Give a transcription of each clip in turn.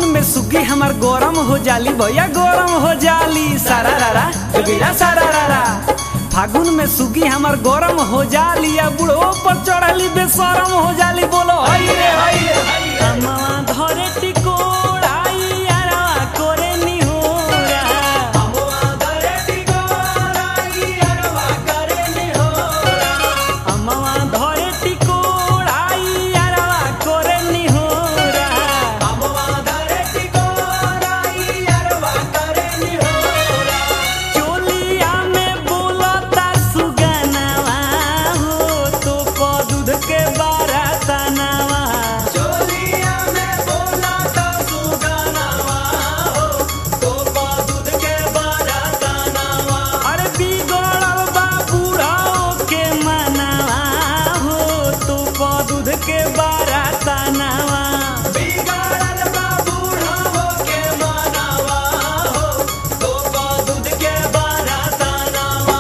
में सुगी हमार गरम हो जाली भैया गरम हो जाली सारा रारा जोगिरा सारा रारा फागुन में सुगी हमार गरम हो जाली या बुढ़ो पर चढ़ली बेशरम हो जाली बोलो हई रे हई रे हई रे। अम्मा धरे टिकोड़ाई यारवा करे निहोरा अम्मा धरे टिकोड़ाई यारवा करे निहोरा अम्मा धरे टिकोड़ाई यारवा करे निहोरा अम्मा धरे टिकोड़ाई यारवा करे निहोरा चोलिया में बोलता सुगनावा हो तो प दूध के बारातनावा चोलिया में बोलता सुगनावा हो तो प दूध के बारातनावा अरे बिगड़ल बा बूढ़ाओ के मनावा हो तो प दूध के बारातनावा बिगड़ल बा बूढ़ाओ के मनावा हो तो प दूध के बारातनावा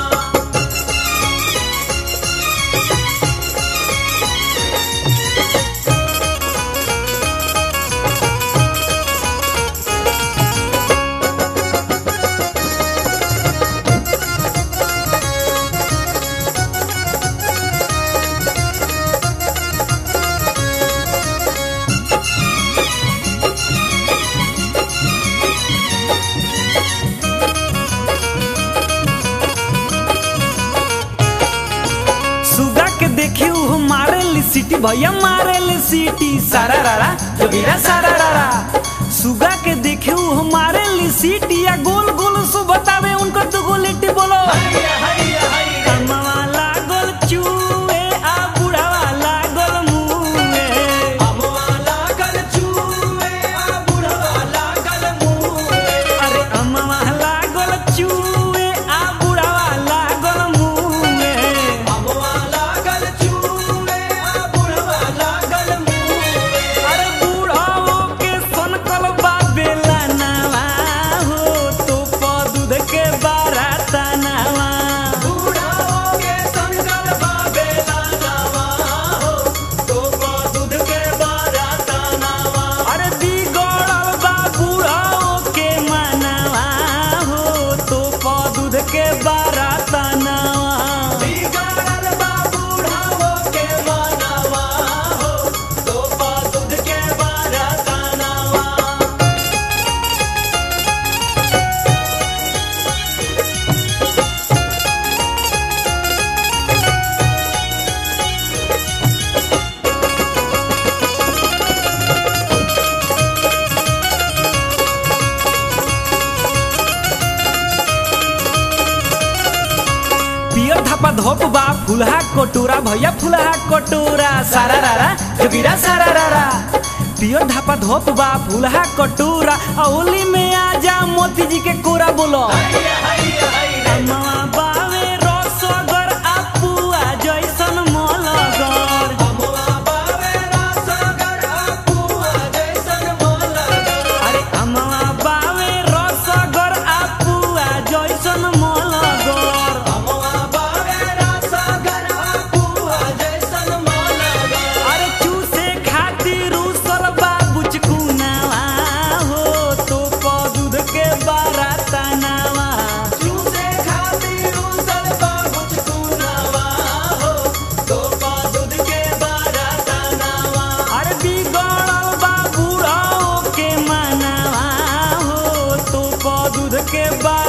सुगा के देखी उ मारे ली सीटी भैया मारे ली सीटी सारा रारा जोगिरा सारा रारा सुगा के देखी उ मारे ली सीटी या गोल गोल सु बतावे उनको तो गोलिटी बोलो कमवा लागल चूहे आ बुढ़ावा लागल मुँहे अरे अम्मा लागल चूहे आ बुढ़ावा लागल मुँहे अरे बूढ़ाओ के सनकल बा बेलनावा हो तो प दूध के बारातनावा अरे बिगड़ल बा बूढ़ाओ के मनावा हो तो प दूध के बारातनावा पियर धपा धोप बा फुलहा कटोरा भैया फुलहा कटोरा सारा रारा जोगिरा सारा रारा पियर धपा धोप बा फुलहा कटोरा औली में आजा मोती जी के कोरा बोलो अम्मा बावे रसगर आ पुआ जैसन मलगर अरे अम्मा बावे रसगर आ पुआ जैसन मलगर अरे चूसे खातिर उसल बाबू चकुनावा हो तो प दूध के बारातनावा अरे बिगड़ल बा बूढ़ाओ के मनावा हो तो प दूध के बा